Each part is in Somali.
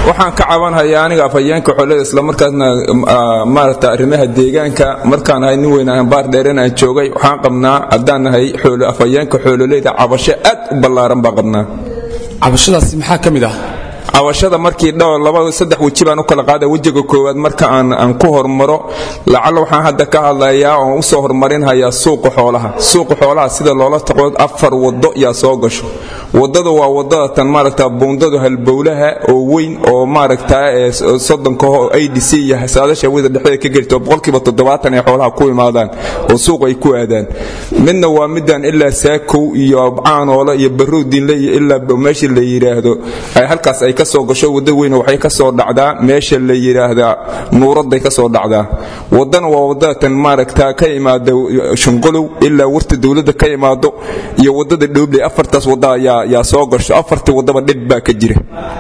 waxaan ka cabanhayaa aniga afhayeenka xoolada islamarkaasna maaragta arrimaha deegaanka markaan ahay nin weyn ahan baar dheeren aan joogay waxaan qabnaa haddaan nahay afhayeenka xoololeyda cabasho aad u ballaaran baan qabnaa cabashadaasi maxaa ka mid ah cabashada markii dhowr laba saddex weji baan u kala qaada wejiga koowaad marka aan aan ku hormaro lacalla waxaan hadda ka hadlayaa oon usoo horumarinhayaa suuqa xoolaha suuqa xoolaha sida loola taqo afar wado yaa soo gasho wadada waa wadada tan maaragta buundada halbowlaha oo weyn oo maaragta soddonka adc iyo saadasha wada dhexdeeda ka gelto boqolkiiba toddobaatan ay xoolaha ku imaadaan oo suuq ay ku aadaan midna waa midaan ilaa saakow iyo caanoole iyo baroodinle iyo ilaa meesha la yidhaahdo ay halkaas ay kasoo gasho wada weyn waxay kasoo dhacdaa meesha la yidhaahdaa nuuraday kasoo dhacdaa wadana waa wadada tan maaragta ka imaada shunqolow ilaa warta dowladda ka imaado iyo wadada dhoobley afartaas wada ayaa yaa soo gasho afarta wadaba dhib baa ka jira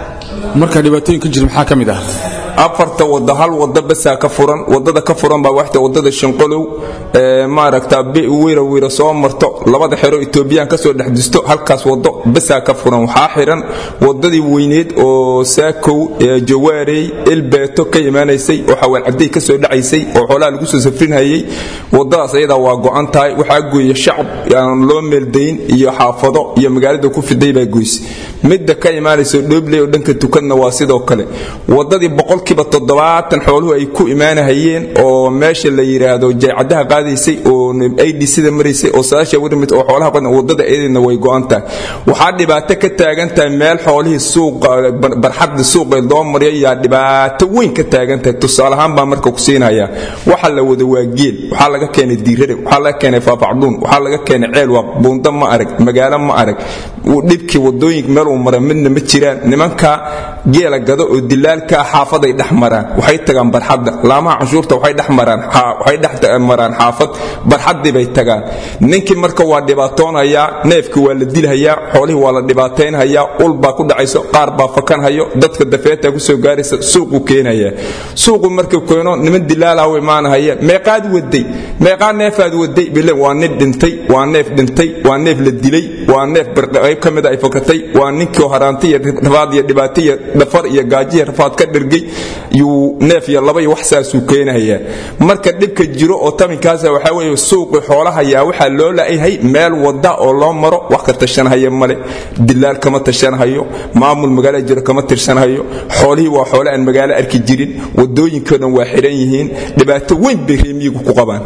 marka dhibaatooyin ka jira maxaa ka mid ah afarta wada hal wada basaa ka furan wadada ka furan baa waxta wadada shinqolow maaragta wiira wiira soo marto labada xero etoobiyaan kasoo dhexdisto halkaas wado basaa ka furan waxaa xiran wadadii weyneed oo saakow jawaarey ilbeeto ka imaanaysay oo xawaalcaday kasoo dhacaysay oo xoolaha lagu soo safrinhayay wadadaas ayadaa waa go'an tahay waxaa gooye shacab aan loo meeldayn iyo xaafado iyo magaalada ku fiday baa goyse midda ka imaanayso dhoobley oo dhanka tukadna waa sidoo kale wadadii boqolkiiba toddobaatan xooluhu ay ku imaanahayeen oo meesha la yidhaahdo jaycadaha qaadaysay oo adcda maraysay oo saasha warmid oo xoolaha badan wadada eedina way go'an tahay waxaa dhibaato ka taagan tahay meel xoolihii suuqa barxadda suuqa loo maryo yaa dhibaato weyn ka taagan tahay tusaale ahaan baa marka ku siinaya waxa la wada waa geel waxaa laga keenay diirare waxaa laga keenay faafacduun waxaa laga keenay ceelwaaq buunda ma arag magaalo ma arag dhibkii wadooyinka meel uu mara midna ma jiraan nimanka geela gado oo dilaalka xaafaday dhex maraan waxay tagaan barxadda laamaha canshuurta waxay dhex maraan waxay dhex maraan xaafad barxaddii bay tagaan ninkii marka waa dhibaatoonayaa neefkii waa la dilhayaa xoolihii waa la dhibaataynhayaa ul baa ku dhacayso qaar baa fakanhayo dadka dafeeta kusoo gaaraysa suuqu keenaya suuqu markuu keeno niman dilaalah u imaanahaya meeqaad waday meeqaa neefaad waday bile waa nin dhintay waa neef dhintay waa neef la dilay waa neef qayb ka mida ay fakatay waa ninkii haraanti iyo rafaad iyo dhibaato iyo dhafar iyo gaajiya rafaad ka dhirgay yuu neef iyo laba iyo wax saasuu keenayaa marka dhibka jiro oo taminkaasa waxaa weeye suuqi xoolaha yaa waxaa loo la'yahay meel wada oo loo maro wax ka tashanhaya male dilaal kama tashanhayo maamul magaala jiro kama tirsanhayo xoolihii waa xoole aan magaalo arki jirin wadooyinkoo dhan waa xiran yihiin dhibaato weyn bay reemiyigu ku qabaan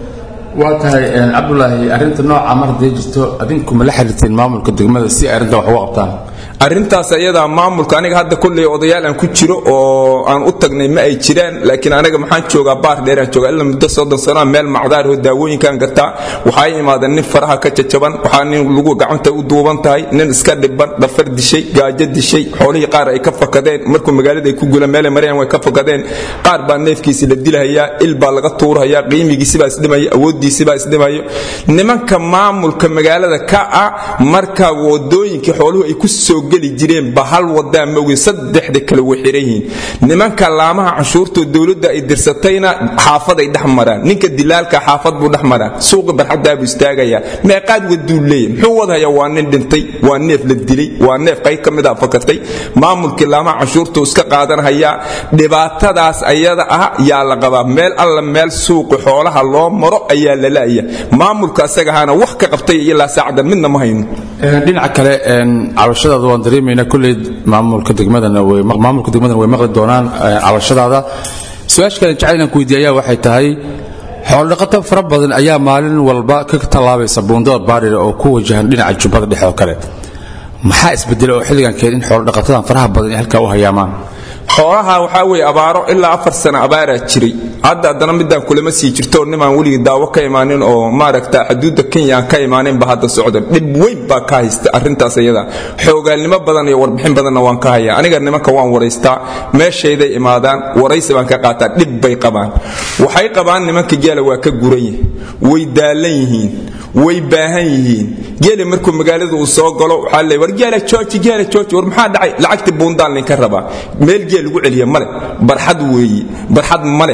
waa tahay cabdulaahi arrinta nooca mar haday jirto adinku ma la xiriirteen maamulka degmada si ay arrintan wax uga qabtaan arrintaas ayadaa maamulka aniga hadda kulley odayaal aan ku jiro oo aan u tagnay ma ay jiraan laakiin aniga maxaan joogaa baar dheeraan joogaa ilaa muddo soddon sano meel macdaar oo daawooyinkaan gataa waxaa imaadeen nin faraha ka jajaban waxaa nin lagu gacanta u duuban tahay nin iska dhiban dhafar dishay gaajo dishay xoolihii qaar ay ka fakadeen markuu magaalada ay ku gulaan meelay marayaan way ka fakadeen qaar baa neefkiisi la dilhayaa il baa laga tuurhayaa qiimigiisibaa isdhimaya awooddiisibaa isdhimayo nimanka maamulka magaalada ka ah marka wadooyinkii xooluhu ay ku soo geli jireen ba hal wadaa maogin saddexda kale way xiran yihiin nimanka laamaha canshuurtoo dowladda ay dirsatayna xaafaday dhex maraan ninka dilaalka xaafad buu dhex maraan suuqi barxadaabuu istaagayaa meeqaad waduu leeyahy muxuu wadhayaa waa nin dhintay waa neef la dilay waa neef qayb ka mid a fakatay maamulkii laamaha canshuurtuu iska qaadanhayaa dhibaatadaas ayada ah yaa la qabaa meel alla meel suuqi xoolaha loo maro ayaa la la'ya maamulka asagahaana wax ka qabtay ilaa saacadan midna ma hayno dhinaca kale cabashadaada waan dareemaynaa kulley maamulka degmadana way maamulka degmadana way maqli doonaan cabashadaada su-aasha kale jecel inaan ku weydiiya ayaa waxay tahay xoolodhaqato fara badan ayaa maalin walba ka tallaabaysa buundada baadhira oo ku wajahan dhinaca jubbada dhexe oo kale maxaa isbedela oo xilligan keen in xoolodhaqatadan faraha badan ay halkaa u hayaamaan xoolaha waxaa weye abaaro ilaa afar sano abaaraa jiray hadda haddana midaan kulama sii jirto nimaan weligii daawo ka imaanin oo maaragta xuduudda kenya aan ka imaaninba hadda socda dhib weyn baa ka haysta arrintaas iyada xoogaalnimo badan iyo warbixin badanna waan ka hayaa aniga nimanka waan waraystaa meeshayday imaadaan waraysi baan ka qaataa dhib bay qabaan waxay qabaan nimanka geela waa ka guran yihin way daalan yihiin way baahan yihiin geela markuu magaalada uu soo galo waxaa le war geela jooji geela jooji war maxaa dhacay lacagtii buundaan linka rabaa meel geel lagu celiya male barxad weeye barxad male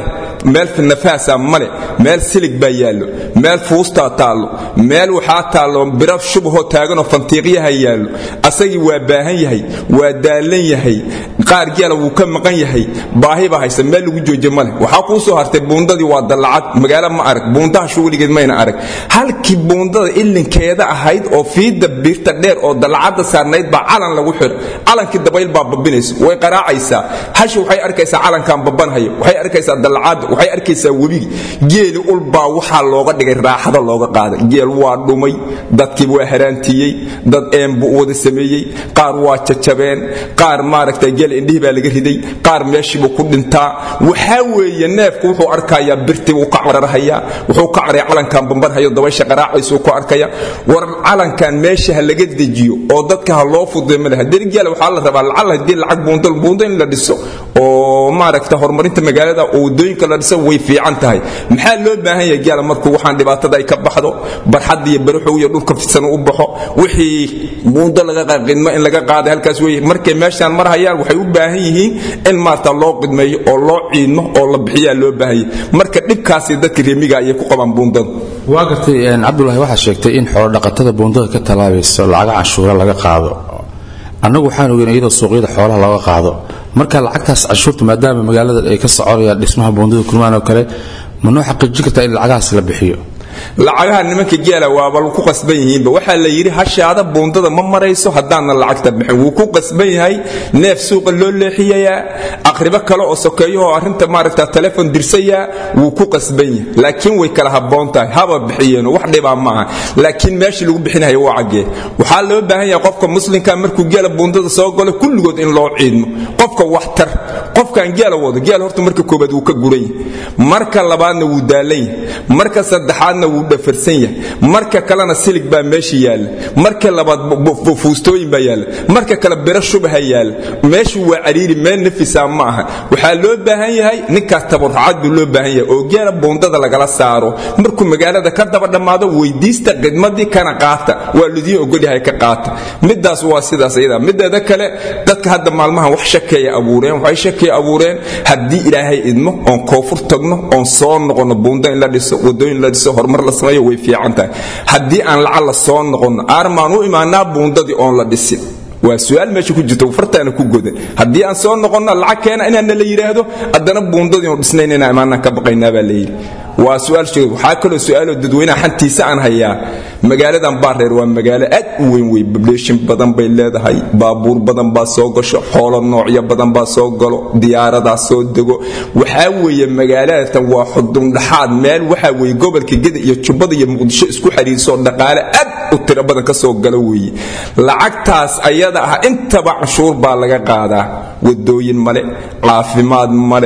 meel nafaasa male meel silig baa yaallo meel fuustaa taallo meel waxaa taallo biro shubahoo taaganoo fantiiqyaha yaallo asagii waa baahan yahay waa daallan yahay qaar geela wuu ka maqan yahay baahi baa haysa meel lagu jooje male waxaa kuu soo hartay buundadii waa dallacad magaalo ma arag buundaha shuuligeed mayna arag halkii buundada ilinkeeda ahayd oo fiidda biirta dheer oo dallacadda saarnayd baa calan lagu xidha calankii dabayl baa babinayso way qaraacaysaa hashi waxay arkaysaa calankan babanhayo waxay arkaysaa dallacadda waxay arkaysaa webigi geeli ulbaa waxaa looga dhigay raaxada looga qaaday geel waa dhumay dadkii waa haraantiyey dad een buu wada sameeyey qaar waa jajabeen qaar maaragta geel indhihii baa laga riday qaar meeshiibuu ku dhintaa waxaa weeye neefku wuxuu arkayaa birtii buu ka cararhayaa wuxuu ka caraya calankan bambanhayo dabaysha qaraacaysuu ku arkaya war calankan meesha ha laga dejiyo oo dadka ha loo fududay male haddii geela waxaa la rabaa lacal haddii lacag buundo buundo in la dhiso oo maaragta horumarinta magaalada oo wadooyinka la dhiso way fiican tahay maxaa loo baahan yahay geela markuu waxaan dhibaatada ay ka baxdo barxad iyo baraxow iyo dhulka fidsan u baxo wixii buundo laga qidmo in laga qaaday halkaas wey markay meeshaan mar hayaan waxay u baahan yihiin in maarta loo qidmeeyo oo loo ciidmo oo la bixiyaa loo baahan yahay marka dhibkaasi dadka reemiga ayay ku qabaan buundada waa gartay cabdulahi waxaa sheegtay in xoolodhaqatada buundada ka tallaabayso lacaga canshuura laga qaado annagu waxaan ogeyn iyadoo suuqyada xoolaha looga qaado marka lacagtaas canshuurta maadaama magaalada ay ka soconayaan dhismaha buundada kulmaan oo kale ma noo xaqiijin kartaa in lacagahaas la bixiyo lacagaha nimanka geela waaba ku qasban yihiinba waxaa la yidhi hashaada buundada ma marayso haddaanna lacagta bixin wuu ku qasban yahay neef suuqa loo leexiyayaa aqribo kale oo sokeeyahoo arrinta maaragta telefon dirsayaa wuu ku qasban yahay laakiin way kala habboon tahay haba bixiyeeno wax dhibaa ma aha laakiin meeshii lagu bixinaya waa caggee waxaa loo baahan yahay qofka muslimka markuu geela buundada soo galo kulligood in loo ciidmo qofka waxtar qofkan geela wado geel horta marka koobaad wuu ka guran yahay marka labaadna wuu daalan yahay marka saddexaadna wuu dhafarsan yahay marka kalena silig baa meesha yaalla marka labaad fuustooyin baa yaalla marka kale biro shubaha yaalla meeshu waa cariiri meel nafisa ma aha waxaa loo baahan yahay ninkaas tabarrucad buu loo baahan yahay oo geela buundada lagala saaro markuu magaalada ka daba dhammaado weydiista khidmadii kana qaata waa ludiin ogolyahay ka qaata midaas waa sidaas iyada mideeda kale dadka hadda maalmahan wax shakeeya abuureen waxay shakeeya abuureen haddii ilaahay idmo oon koofur tagno oon soo noqono buunda in la dhiso wadooyin la dhiso horumar la sameeyo way fiican tahay haddii aan lacag la soo noqonno aarmaan u imaanaa buundadii oon la dhisin waa su-aal meesha ku jirta fartaana ku godan haddii aan soo noqonno lacag keena inaana la yidhaahdo haddana buundadii oon dhisnayn inaan imaanaan ka baqaynaa baa la yidhi waa su-aal sheeg waxaa kaloo su-aaloo dadweynaha xantiisa aan hayaa magaaladan baareer waa magaalo aad u weyn wey bableeshin badan bay leedahay baabuur badan baa soo gasho xoolo noocyo badan baa soo galo diyaaradaa soo dego waxaa weeye magaaladatan waa xudundhaxaad meel waxaa weeye gobolka geda iyo jubbada iyo muqdisho isku xiriirsoo dhaqaale aad u tiro badan ka soo galo weeye lacagtaas ayada ah intaba canshuur baa laga qaadaa wadooyin male caafimaad male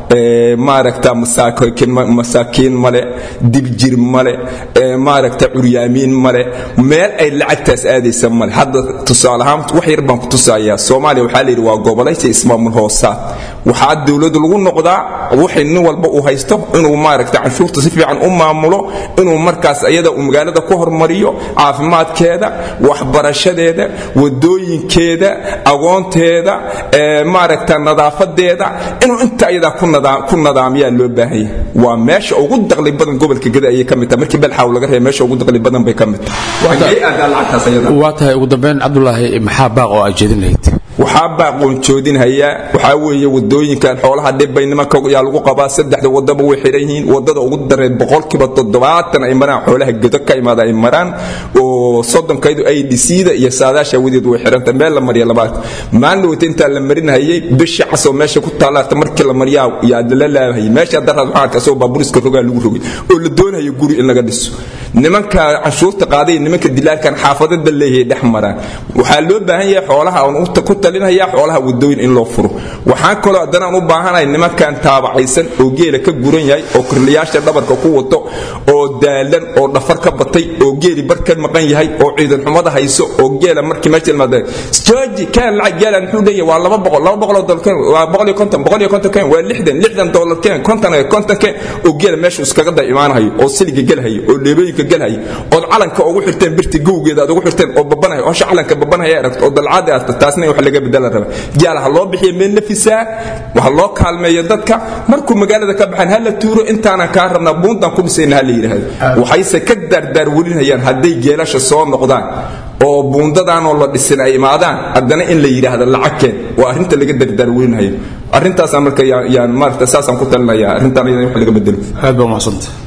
maaragta masaakiin male diljir male maaragta curyaamiin male meel ay lacagtaas aadaysa male hadda tusaaleahaan wax yar baan ku tusayaa soomaaliya waxaa layidhi waa gobolaysa ismaamul hoosaad waxaa dowladu lagu noqdaa wixii nin walba uu haysto inuu maaragta canshuurta si fiican u maamulo inuu markaas ayada uu magaalada ku hormariyo caafimaadkeeda waxbarashadeeda wadooyinkeeda agoonteeda maaragta nadaafadeeda inuu inta ayadaa ku nadaamiyaa loo baahanya waa meesha ugu daqli badan gobolka geda ayay ka mid tahay markii belxaaw laga reeba meesha ugu daqli badan bay ka mid tahay waa tahay ugu dambeyn cabdulaahi maxaa baaq oo aad jeedin lahayd waxaa baaqoon joodinhayaa waxaa weeye wadooyinkan xoolaha dhibbay nimanka yaa lagu qabaa saddexda wadaba way xiran yihiin wadada ugu dareed boqolkiiba toddobaatan ay maraan xoolaha gedo ka imaada ay maraan oo soddonkaydu ay dhisiida iyo saadaasha wadeed way xiranta meel la mariya labaad maalin wata intaa la marinhayay bishi casoo meesha ku taalaarta markii la mariyaa yaa la laabahayay meesha daraad waxaan arkaa soo baaburiska rogaa lagu rogay oo la doonayo guri in laga dhiso nimanka canshuurta qaaday nimanka dilaarkan xaafadada leeyahay dhex maraan waxaa loo baahan yahay xoolaha aan ku talinaya xoolaha wadooyin in loo furo waxaan kaloo haddana aan u baahanahay nimankan taabacaysan oo geela ka guran yahay oo kirliyaasha dhabarka ku wato oo daalan oo dhafar ka batay oo geeli bar ka maqan yahay oo ciidan xumada hayso oo geela markii meesha imaada jooji kaan lacag geela muxuu leeyahay waa laba boqol laba boqol oo dollar keen waa boqol iyo konton boqol iyo konton keen waa lixdan lixdan dollar keen konton konton keen oo geela meesha iskaga da imaanayo oo siliga gelhayo oo leebooyinka galhaya ood calanka ugu xirteen birti gowgeeda aad ugu xirteen oo babanaya oo hasha calanka babanaya aragto oo dalcaadi aasta taasna in wax laga bedela raba gaal ha loo bixiyo meel nafisaa waxa loo kaalmeeyo dadka markuu magaalada ka baxaan ha la tuuro intaanan kaa rabnaa buuntan ku dhisayna ha la yidhaahdo waxayse ka daardaarwelinayaan hadday geelasha soo noqdaan oo buundadaanoo la dhisin ay imaadaan haddana in la yidhaahdo lacagkeen waa arrinta laga dardaarweynayo arrintaasaan marka yaan maarata saasaan ku talinaya arrintaan iyada in wax laga bedelo aad baa umahadsanta